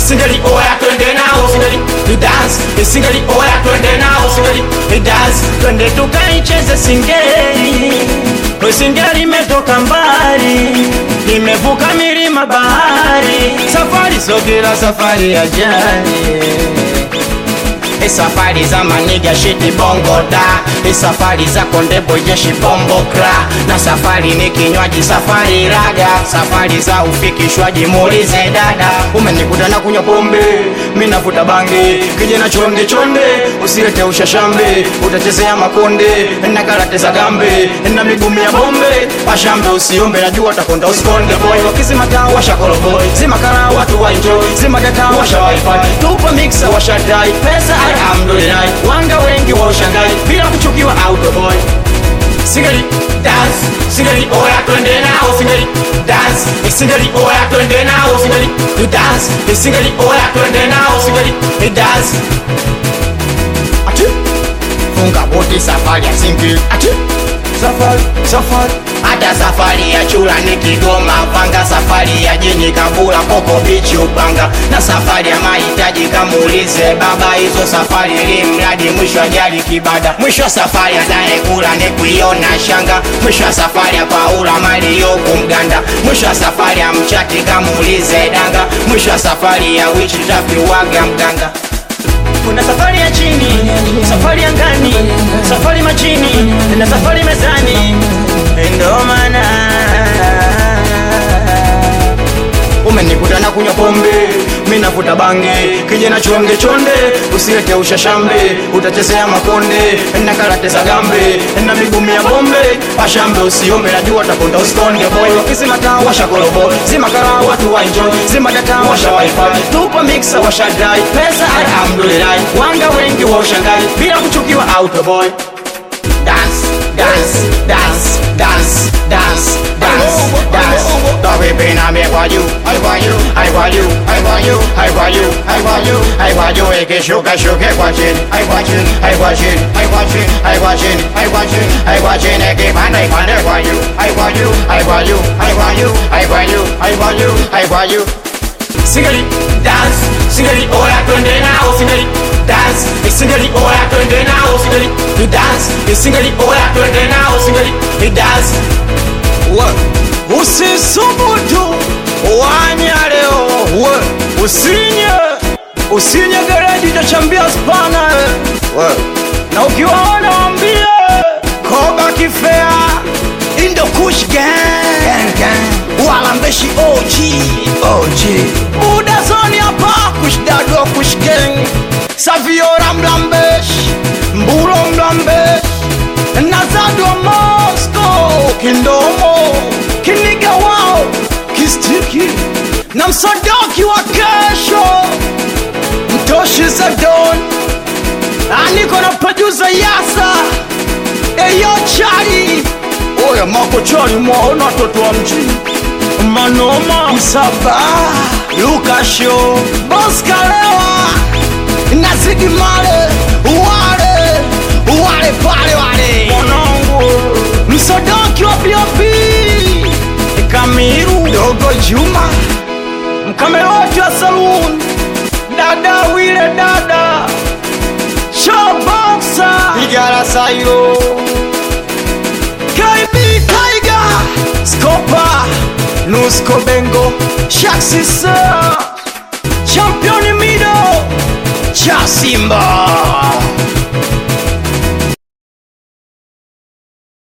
Singeli oya twende nao Singeli we dance Singeli oya twende nao Singeli we dance Twende tukaicheze singeli We singeli imetoka mbali Imevuka milima bahari Safari sogera safari ya jani E safari za maniga shiti bongo da E safari za kondebo jeshi bombo kra Na safari ni kinywaji safari raga Safari za ufikishwaji muulize dada Umenikuta na kunywa pombe Minavuta bangi Kijana chonde chonde Usilete ushashambe Utachezea makonde Na karate za gambe Na migumi ya bombe Pashambe usiombe Najua takonda usikonde boy Wakizima taa washa koroboy Zima kara watu wa enjoy Zima data washa wifi Tupa mixer washa dai Pesa alhamdulillah Wanga wengi wa ushangai Bila kuchukiwa autoboy Singeli dance Singeli oya twende nao Singeli dance Singeli oya twende nao Singeli dance Singeli oya twende nao Singeli dance Ati Funga boti safari ya singeli Ati Safari Safari hata safari ya chula ni Kigoma Panga, safari ya jini Kabula, Koko bichi Upanga, na safari ya mahitaji kamuulize baba. Hizo safari ili mradi mwisho ajali kibada, mwisho wa safari anayekula ni kuiona shanga, mwisho wa safari ya Paula mali yoku Mganda, mwisho wa safari ya mchati kamuulize danga, mwisho wa safari ya wichi tafiwaga mganga kuna safari ya chini, safari ya ngani, safari majini na safari mezani. Ndo maana umenikuta na kunywa pombe, mi navuta bange, kijana chonde chonde, usilete ushashambe, utachezea makonde na karate za gambe na migumi ya bombe, pashambe usiombe, najua takonda usikonde boy, wakizima taa washa korobo, zima kara watu wa enjoy, zima data washa wifi, tupa mixer washa dai, pesa alhamdulillah, wanga wengi wa ushangai, bila kuchukiwa autoboy dance, dance, dance, dance, dance, dance, dance. Sorry, pain I make for you, I for you, I for you, I for you, I for you, I for you, I for you. Eke shuka shuka watching, I watching, I watching, I watching, I watching, I watching, I watching. Eke panda panda for you, I for you, I for you, I for you, I for you, I for you, I for you. Singeli dance, singeli oya twende nao, singeli dance, singeli oya twende nao, singeli dance, singeli oya twende nao, singeli dance. What? Usisubutu wanya leo, we usinye usinye gereji utachambia spana we, na ukiwaona wambie koba kifea indo kush gang gang wala mbeshi OG OG buda zoni hapa kush dadwa kush gang saviora mlambesh mbulo mlambesh nazadwa Moscow kindomo kiniga wao kistiki na msodoki wa kesho mtoshi za don aniko na producer yasa eyo chali oya mako chali mwaona watoto wa mjini manoma msaba lukasho boskalewa nazidi male wale wale pale wale mwanangu msodoki wa biopi kamiru dogo juma mkameroti wa saloon dada wile dada showboxa igara sairo KB Tiger Scopa Nusco Bengo Shaxisa Champion Mido Cha Simba